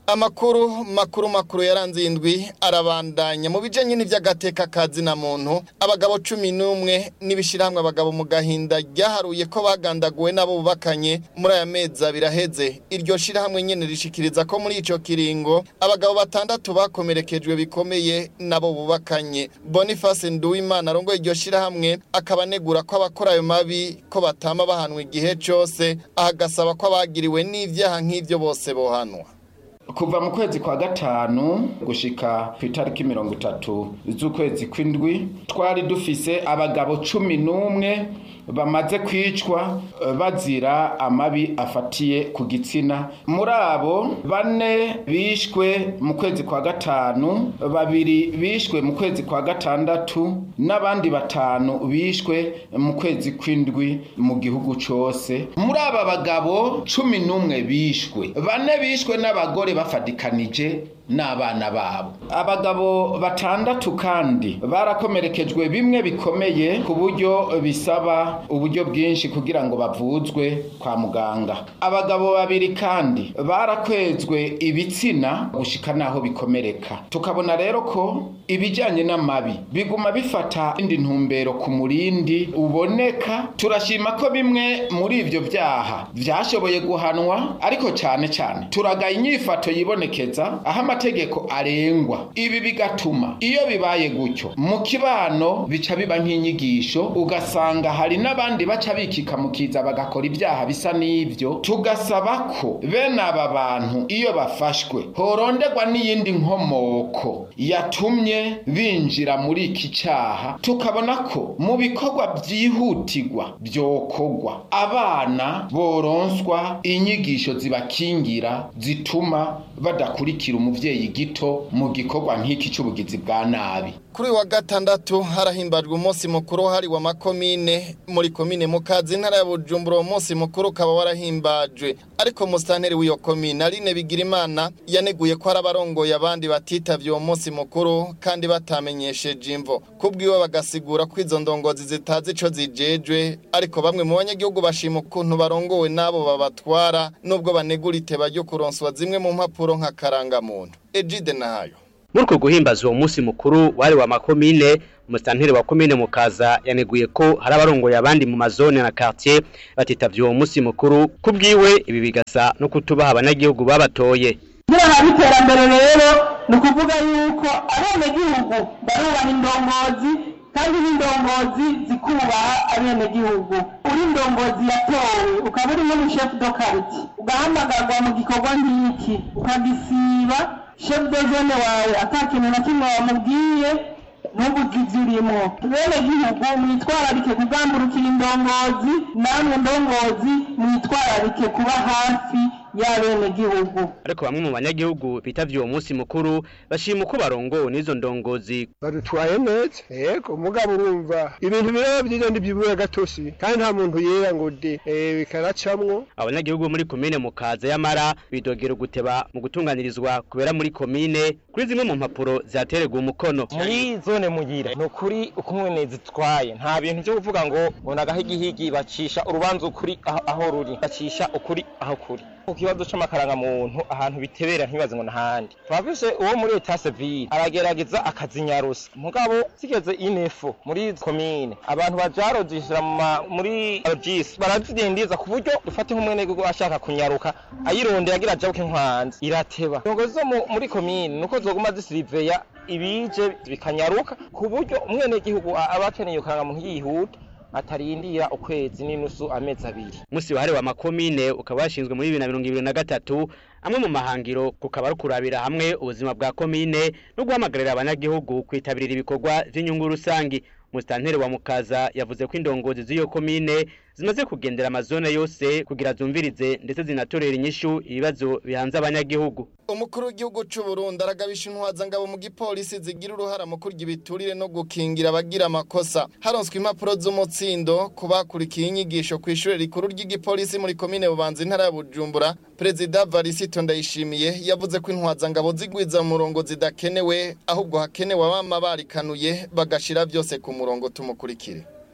Amakuru makuru makuru yaranze indwi arabandanya mu bijanye n'ivy'agateka kazi na muntu abagabo cumi n'umwe n'ibishirahamwe abagabo mu gahinda ryaharuye ko bagandaguwe nabo bubakanye muri aya mezi abiri aheze iryo shirahamwe nyene rishikiriza ko muri ico kiringo abagabo batandatu bakomerekejwe bikomeye nabo bubakanye Boniface Nduwimana arongoye iryo shirahamwe akaba anegura ko abakora ayo mabi ko batama bahanwa igihe cose ahagasaba ko abagiriwe n'ivyaha nk'ivyo bose bohanwa kuva mu kwezi kwa gatanu gushika ku itariki mirongo itatu z'ukwezi kw'indwi twari dufise abagabo cumi n'umwe bamaze kwicwa bazira amabi afatiye ku gitsina muri abo bane bishwe mu kwezi kwa gatanu babiri bishwe mu kwezi kwa gatandatu n'abandi batanu bishwe mu kwezi kw'indwi mu gihugu cose muri aba bagabo cumi n'umwe bishwe bane bishwe n'abagore bafadikanije n'abana babo abagabo batandatu kandi barakomerekejwe bimwe bikomeye ku buryo bisaba uburyo bwinshi kugira ngo bavuzwe kwa muganga abagabo babiri kandi barakwezwe ibitsina gushika naho bikomereka tukabona rero ko ibijyanye n'amabi biguma bifata indi ntumbero ku murindi uboneka turashima ko bimwe muri ibyo byaha byashoboye guhanwa ariko cyane cyane turagaye inyifato yibonekeza aho amategeko arengwa ibi bigatuma iyo bibaye gutyo mu kibano bica biba nk'inyigisho ugasanga hari n'abandi baca bikika mu kiza bagakora ibyaha bisa n'ibyo tugasaba ko bene aba bantu iyo bafashwe horonderwa n'iyindi nkomoko yatumye binjira muri iki cyaha tukabona ko mu bikorwa byihutirwa byokorwa abana boronswa inyigisho zibakingira zituma badakurikira umuvyeyi gito mu gikorwa nk'iki cy'ubugizi bwa nabi kuri wa gatandatu harahimbajwe umunsi mukuru hari wa makomine muri komine mukazi ntara ya Bujumbura uwo munsi mukuru ukaba warahimbajwe ariko musitanteri w'iyo komine Aline Bigirimana yaneguye ko hari abarongoye abandi batitavye uwo munsi mukuru kandi batamenyesheje imvo kubwiwe bagasigura ko izo ndongozi zitazi ico zijejwe ariko bamwe mu banyagihugu bashima ukuntu barongowe n'abo babatwara nubwo banegura iteba ryo kuronswa zimwe mu mpapuro nka karangamuntu Ejide nahayo muri uko guhimbaza uwo munsi mukuru wari wa makomine umusitanteri wa komine mukaza yaneguye ko hari abarongoye abandi mu mazone na quartier batitavye uwo munsi mukuru kubwiwe ibi bigasa no kutubaha abanyagihugu babatoye kugira habe iterambere rero ni ukuvuga yuko abenegihugu barubaha indongozi kandi n'indongozi zikubaha abenegihugu uri indongozi yatowe ukaba uri nk'umushefu do kariti ugahamagarwa mu gikorwa nk'iki ukagisiba shefu de zone wawe ata kintu na kimwe wamubwiye ntubuze ibyo urimo bene gihugu mwitwararike kugamburukira indongozi namwe ndongozi mwitwararike kuba hafi y'abenegihugu ariko bamwe mu banyagihugu bitavye uwo munsi mukuru bashima uko barongowe n'izo ndongozi badutwaye neza yego mugabo urumva ibintu biraba byiza ndibyibura gatosi kandi nta muntu yera ngo de eh, bikaracamwo abanyagihugu muri komine mukaza y'amara bidogera guteba mu gutunganirizwa kubera muri komine kuri zimwe mu mpapuro zatererwa umukono muri zone mugira ni ukuri uko umwene zitwaye nta bintu byo kuvuga ngo ngo nagahigihigi bacisha urubanza ukuri aho, aho ruri bacisha ukuri aho kuri ku kibazo c'amakaranga muntu ahantu bitebera ntibaze ngo nahandi twafise uwo muri leta civile aragerageza akazinyarusa mugabo zigeze inefo muri komine abantu bajarojishira muri rogis barazidindiza ku buryo dufate nk'umwenegihugu ashaka kunyaruka ayirondera agira ajabuke nkwanzi irateba indongozi zo mu- muri komine nuko zoguma zisiriveya ibije bikanyaruka ku buryo umwenegihugu a- aba akeneye karangamuntu yihuta atarindira ukwezi n'inusu amezi abiri musi wahariwe amakomine ukaba washinzwe muri bibiri na mirongo ibiri na gatatu amwe mu mahangiro kukaba ari ukurabira hamwe ubuzima bwa komine no guhamagarira abanyagihugu kwitabirira ibikorwa vy'inyungu rusangi musitanteri wa mukaza yavuze ko indongozi z'iyo komine zimaze kugendera amazone yose kugira zumvirize ndetse zinatorera inyishu ibibazo bihanze abanyagihugu umukuru w'igihugu cy'u Burundi aragabisha intwazangabo mu gipolisi zigira uruhara mu kurya ibiturire no gukingira abagira amakosa haronswe impapuro z'umutsindo ku bakurikiye inyigisho ku ishuri rikuru ry'igipolisi muri komine bubanza intara ya bujumbura perezida varisito ndayishimiye yavuze ko intwazangabo zigwiza mu murongo zidakenewe ahubwo hakenewe abama barikanuye bagashira byose ku murongo tumukurikire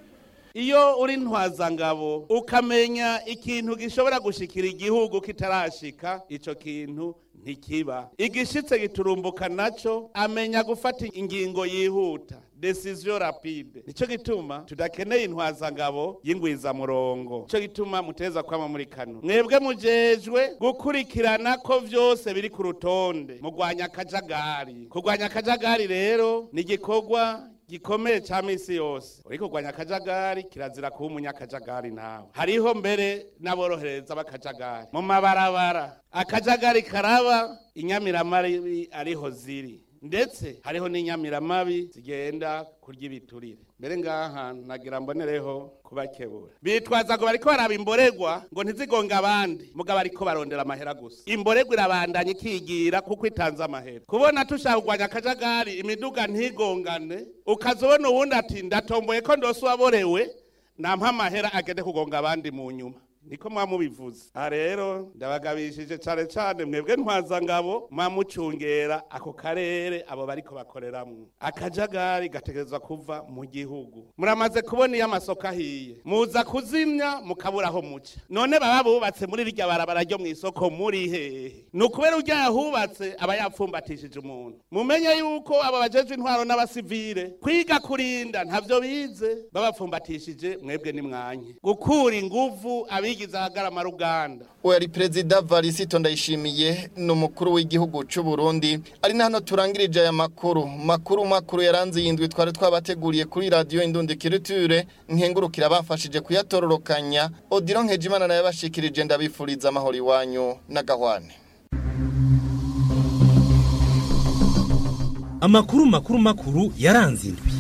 iyo uri ntwazangabo ukamenya ikintu gishobora gushikira igihugu kitarashika ico kintu ntikiba igishitse giturumbuka naco amenya gufata ingingo yihuta decision rapide nico gituma tudakeneye intwazangabo y'ingwizamurongo nico gituma muteza kwama muri kano mwebwe mujejwe gukurikirana ko vyose biri ku rutonde mugwanya akajagari kurwanya akajagari rero ni igikorwa gikomeye ca misi yose uriko kurwanya akajagari kirazira kuba umunyakajagari nawe hariho mbere n'aborohereza b'akajagari mu mabarabara akajagari karaba inyamiramabi ariho ziri ndetse hariho n'inyamiramabi zigenda kurya ibiturire mbere ngaha nagira mbonereho kubakebura bitwaza ngo bariko baraba imborerwa ngo ntizigonga abandi mugabo bariko barondera amahera gusa imborerwa irabandanya ikigira kuko itanze amahera kubona tushaka kurwanya akajagari imiduga ntigongane ukazobona uwundi ati ndatomboye ko ndose uwaborewe nampa amahera agende kugonga abandi mu nyuma niko mwamubivuze aha rero ndabagabishije cyane cyane mwebwe ntwazangabo mwamucungera ako karere abo bariko bakoreramwo akajagari gategerezwa kuva mu gihugu muramaze kubona iyo amasoko ahiye muza kuzimya mukabura aho muca none baba bubatse muri rirya barabara ryo mu isoko muri hehe ni ukubera urya yahubatse aba yapfumbatishije umuntu mumenye yuko aba bajejwe intwaro n'abasivile kwiga kurinda ntavyo bize babapfumbatishije mwebwe ni mwanye gukura inguvu abigize ahagarama ruganda uwo yari perezida varisito ndayishimiye ni umukuru w'igihugu cy'u Burundi ari na hano turangirije aya makuru makuru makuru yaranze iyi ndwi twari twabateguriye kuri radiyo indundikiriture nkengurukira bafashije kuyatororokanya odiro nkejimana nayo bashikirije ndabifuriza amahoro iwanyu n'agahwane amakuru makuru makuru yaranze indwi